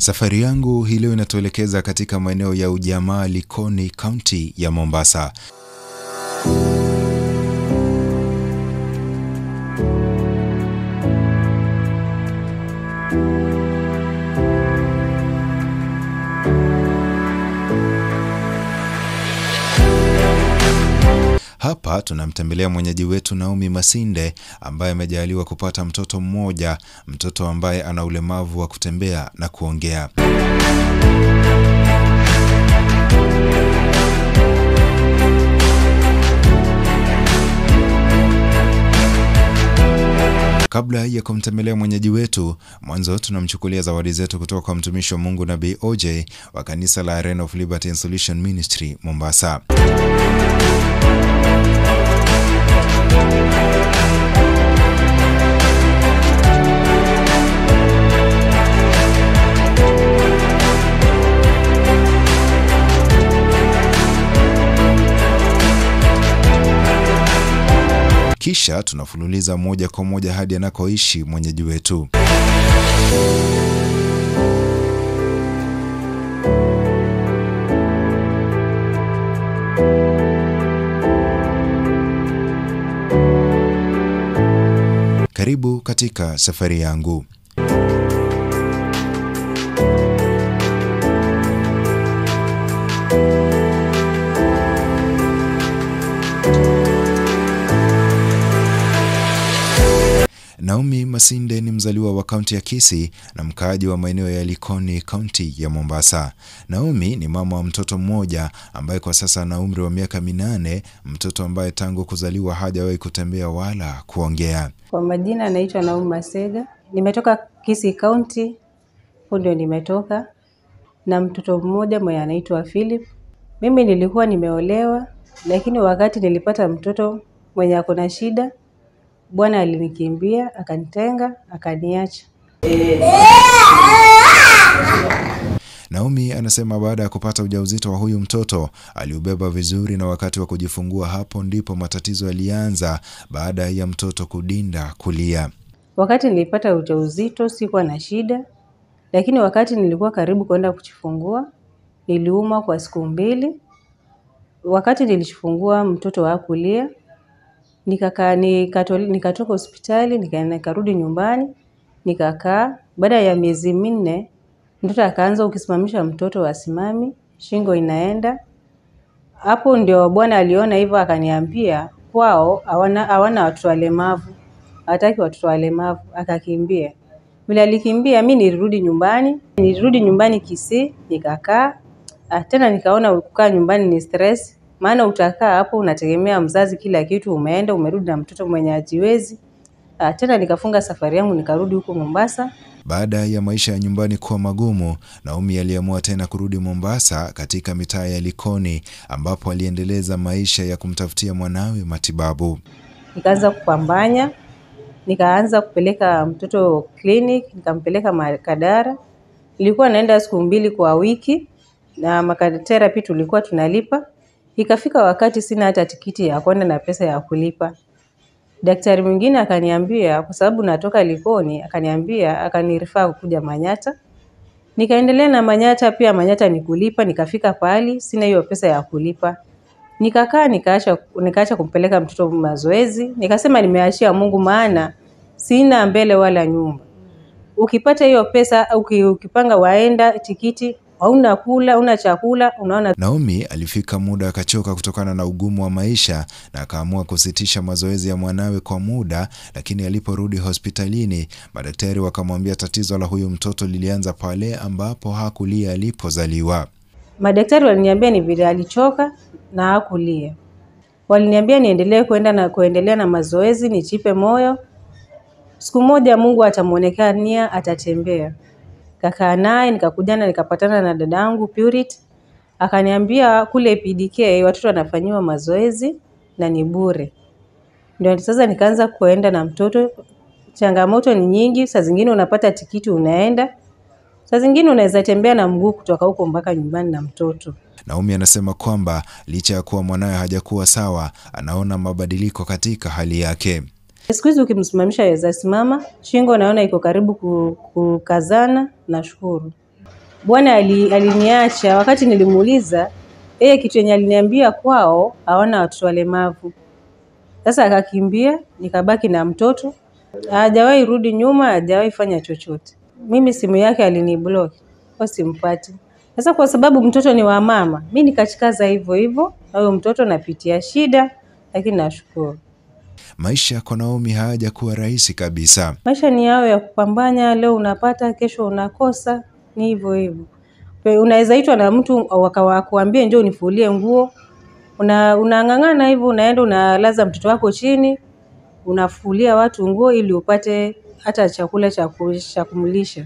Safari yangu hii leo inatuelekeza katika maeneo ya ujamaa Likoni, kaunti ya Mombasa. Hapa tunamtembelea mwenyeji wetu Naomi Masinde ambaye amejaliwa kupata mtoto mmoja, mtoto ambaye ana ulemavu wa kutembea na kuongea. Kabla ya kumtembelea mwenyeji wetu, mwanzo tunamchukulia zawadi zetu kutoka kwa mtumishi wa Mungu Nabii OJ wa kanisa la Arena of Liberty and Solution Ministry Mombasa. Kisha tunafululiza moja kwa moja hadi anakoishi mwenyeji wetu. Karibu katika safari yangu. Naomi Masinde ni mzaliwa wa kaunti ya Kisii na mkaaji wa maeneo ya Likoni, kaunti ya Mombasa. Naomi ni mama wa mtoto mmoja ambaye kwa sasa ana umri wa miaka minane, mtoto ambaye tangu kuzaliwa hajawahi kutembea wala kuongea. Kwa majina naitwa Naomi Masega, nimetoka Kisii County, huko ndio nimetoka na mtoto mmoja mwenye anaitwa Philip. Mimi nilikuwa nimeolewa, lakini wakati nilipata mtoto mwenye ako na shida, Bwana alinikimbia akanitenga, akaniacha. Naomi anasema baada ya kupata ujauzito wa huyu mtoto aliubeba vizuri, na wakati wa kujifungua hapo ndipo matatizo yalianza baada ya mtoto kudinda kulia. Wakati nilipata ujauzito sikuwa na shida, lakini wakati nilikuwa karibu kwenda kujifungua niliumwa kwa siku mbili. Wakati nilijifungua mtoto hakulia, nikakaa nikatol- nikatoka hospitali nika- nikarudi nyumbani nikakaa. Baada ya miezi minne mtoto akaanza, ukisimamisha mtoto asimami, shingo inaenda. Hapo ndio Bwana aliona hivyo, akaniambia kwao hawana hawana watoto walemavu, hataki watoto walemavu, akakimbia. Vile alikimbia, mi nilirudi nyumbani, nilirudi nyumbani Kisii, nikakaa. Ah, tena nikaona kukaa nyumbani ni stress, maana utakaa hapo unategemea mzazi, kila kitu, umeenda umerudi na mtoto mwenye hajiwezi. Ah, tena nikafunga safari yangu nikarudi huko Mombasa. Baada ya maisha ya nyumbani kuwa magumu, Naomi aliamua tena kurudi Mombasa katika mitaa ya Likoni ambapo aliendeleza maisha ya kumtafutia mwanawe matibabu. nikaanza kupambanya, nikaanza kupeleka mtoto clinic, nikampeleka Makadara. Nilikuwa naenda siku mbili kwa wiki na makaterapi tulikuwa tunalipa. Ikafika wakati sina hata tikiti ya kwenda na pesa ya kulipa. Daktari mwingine akaniambia, kwa sababu natoka Likoni, akaniambia akanirifaa kuja Manyata. Nikaendelea na Manyata, pia Manyata ni kulipa. Nikafika pahali sina hiyo pesa ya kulipa, nikakaa nikaacha nikaacha kumpeleka mtoto mazoezi. Nikasema nimeachia Mungu, maana sina mbele wala nyuma. Ukipata hiyo pesa, uki- ukipanga waenda tikiti, hauna kula, una chakula, unaona Naomi alifika muda akachoka kutokana na ugumu wa maisha na akaamua kusitisha mazoezi ya mwanawe kwa muda, lakini aliporudi hospitalini, madaktari wakamwambia tatizo la huyu mtoto lilianza pale ambapo hakulia alipozaliwa. Madaktari waliniambia ni vile alichoka na hakulia. Waliniambia niendelee kwenda na kuendelea na mazoezi, nichipe moyo. Siku moja Mungu atamuonekania, atatembea. Kakaa naye nikakujana, nikapatana na dadangu Purity, akaniambia kule PDK watoto wanafanyiwa mazoezi na ni bure. Ndio sasa nikaanza kuenda na mtoto. Changamoto ni nyingi, saa zingine unapata tikiti unaenda, saa zingine unaweza tembea na mguu kutoka huko mpaka nyumbani na mtoto. Naomi anasema kwamba licha ya kuwa mwanawe hajakuwa sawa, anaona mabadiliko katika hali yake. Siku hizi ukimsimamisha yaweza simama, shingo naona iko karibu ku- kukazana. Nashukuru. bwana ali, aliniacha wakati nilimuuliza yeye kitu yenye aliniambia kwao hawana watoto walemavu. Sasa akakimbia, nikabaki na mtoto, hajawahi rudi nyuma, hajawahi fanya chochote. Mimi simu yake aliniblock, kwa simpati. Sasa kwa sababu mtoto ni wa mama, mi nikachikaza hivyo hivyo, na huyo mtoto napitia shida, lakini nashukuru. Maisha kwa Naomi hayajakuwa rahisi kabisa. Maisha ni yao ya kupambanya, leo unapata, kesho unakosa, ni hivyo hivyo. Pe- Unaweza itwa na mtu wakawakuambia njoo unifulie nguo, una unang'ang'ana hivyo, unaenda unalaza mtoto wako chini, unafulia watu nguo ili upate hata chakula cha ku- cha kumlisha.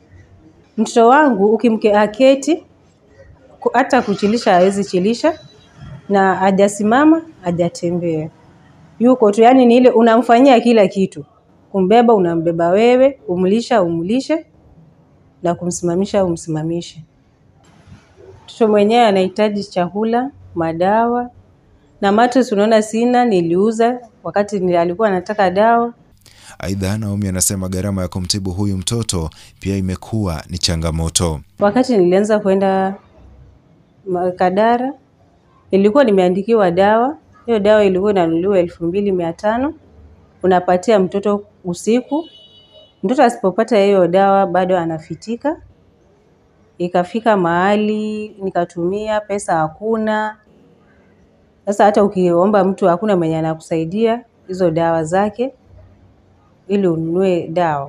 Mtoto wangu ukimke aketi ku- hata kuchilisha hawezi chilisha na hajasimama hajatembea, yuko tu, yani ni ile unamfanyia kila kitu, kumbeba unambeba wewe, kumlisha umlishe, na kumsimamisha umsimamishe. Mtoto mwenyewe anahitaji chakula, madawa na mattress. Unaona sina, niliuza wakati ni- alikuwa anataka dawa. Aidha, Naomi anasema gharama ya kumtibu huyu mtoto pia imekuwa ni changamoto. Wakati nilianza kwenda ma- Kadara, nilikuwa nimeandikiwa dawa. Hiyo dawa ilikuwa inanunuliwa elfu mbili mia tano unapatia mtoto usiku. Mtoto asipopata hiyo dawa bado anafitika. Ikafika mahali nikatumia pesa, hakuna. Sasa hata ukiomba mtu hakuna mwenye anakusaidia hizo dawa zake ili ununue dawa.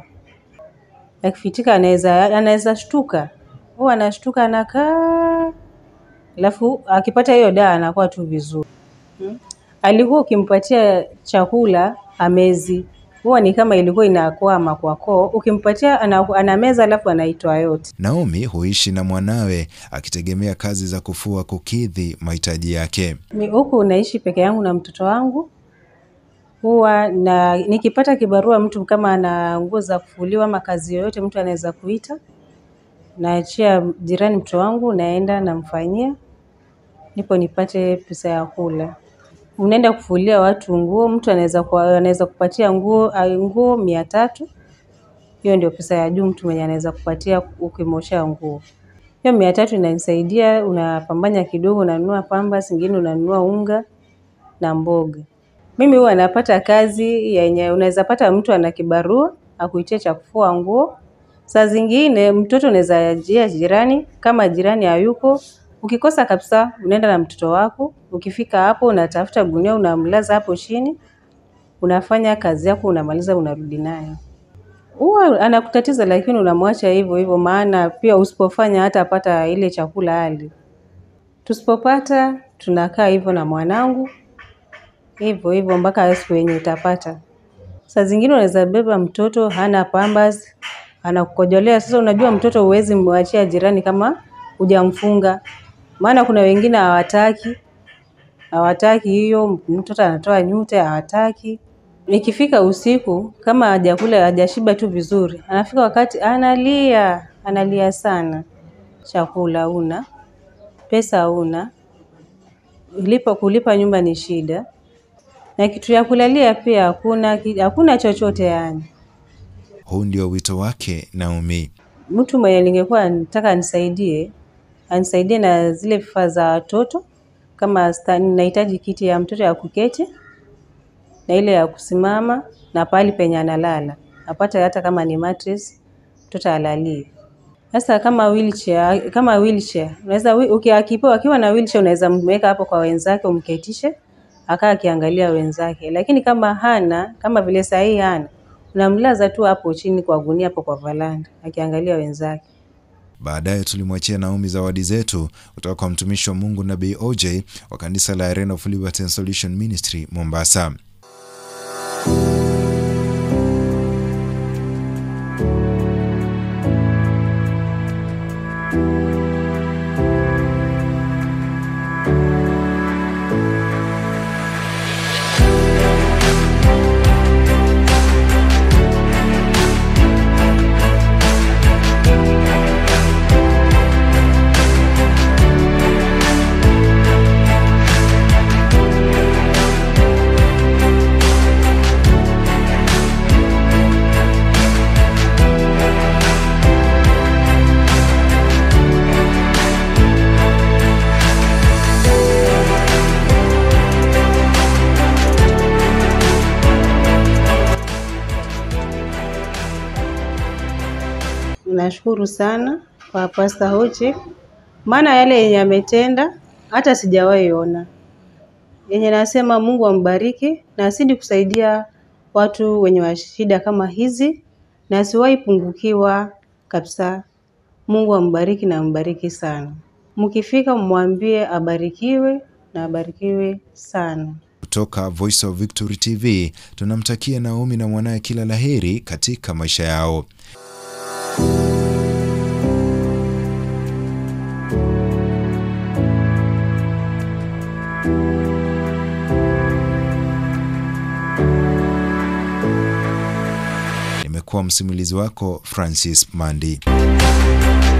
Akifitika anaweza anaweza shtuka, huwa anashtuka anakaa, alafu akipata hiyo dawa anakuwa tu vizuri. Hmm. Alikuwa ukimpatia chakula amezi, huwa ni kama ilikuwa inakwama kwa koo, ukimpatia ana, anameza alafu anaitoa yote. Naomi huishi na mwanawe akitegemea kazi za kufua kukidhi mahitaji yake. Ni huku naishi peke yangu na mtoto wangu. Huwa na nikipata kibarua, mtu kama ana nguo za kufuliwa ama kazi yoyote, mtu anaweza kuita, naachia jirani mtoto wangu, naenda namfanyia, ndipo nipate pesa ya kula. Unaenda kufulia watu nguo, mtu anaweza kuwa- anaweza kupatia nguo ah, nguo mia tatu. Hiyo ndio pesa ya juu mtu mwenye anaweza kupatia ukimwoshea nguo. Hiyo mia tatu inanisaidia, unapambanya kidogo, unanunua pamba, zingine unanunua unga na mboga. Mimi huwa napata kazi yenye unaweza pata mtu ana kibarua akuitie cha kufua nguo. Saa zingine mtoto unaweza ajia jirani, kama jirani hayuko, ukikosa kabisa, unaenda na mtoto wako. Ukifika hapo, unatafuta gunia, unamlaza hapo chini, unafanya kazi yako, unamaliza, unarudi naye. Huwa anakutatiza, lakini unamwacha hivyo hivyo, maana pia usipofanya hata pata ile chakula hali. Tusipopata tunakaa hivyo na mwanangu hivyo hivyo mpaka siku yenye utapata. Saa zingine unaweza beba mtoto hana pampers, anakukojolea. Sasa unajua mtoto huwezi mwachia jirani kama hujamfunga, maana kuna wengine hawataki hawataki hiyo, mtoto anatoa nyute, hawataki. Ikifika usiku kama hajakula hajashiba tu vizuri, anafika wakati analia, analia sana. Chakula una, pesa una, lipa kulipa nyumba ni shida, na kitu ya kulalia pia hakuna, ki- hakuna chochote yani. Huu ndio wito wake Naomi. Mtu mwenye ningekuwa nataka anisaidie, anisaidie na zile vifaa za watoto, kama sta- nahitaji kiti ya mtoto ya kuketi na ile ya kusimama na pahali penye analala, apate hata kama ni mattress mtoto alalie. Sasa kama wheelchair, kama wheelchair unaweza wi- uki- akipewa akiwa na wheelchair unaweza mweka hapo kwa wenzake umketishe akaa akiangalia wenzake, lakini kama hana kama vile saa hii hana, unamlaza tu hapo chini kwa gunia hapo kwa valanda akiangalia wenzake. Baadaye tulimwachia Naomi zawadi zetu kutoka kwa mtumishi wa Mungu Nabii OJ wa kanisa la Arena of Liberty and Solution Ministry Mombasa. nashukuru sana kwa Pastor Hoche, maana yale yenye ametenda hata sijawahi ona. Yenye nasema Mungu ambariki na asidi kusaidia watu wenye wa shida kama hizi na asiwahi pungukiwa kabisa. Mungu ambariki na ambariki sana. Mkifika mwambie abarikiwe na abarikiwe sana. Kutoka Voice of Victory TV tunamtakia Naomi na mwanaye kila laheri katika maisha yao. Nimekuwa msimulizi wako Francis Mandi.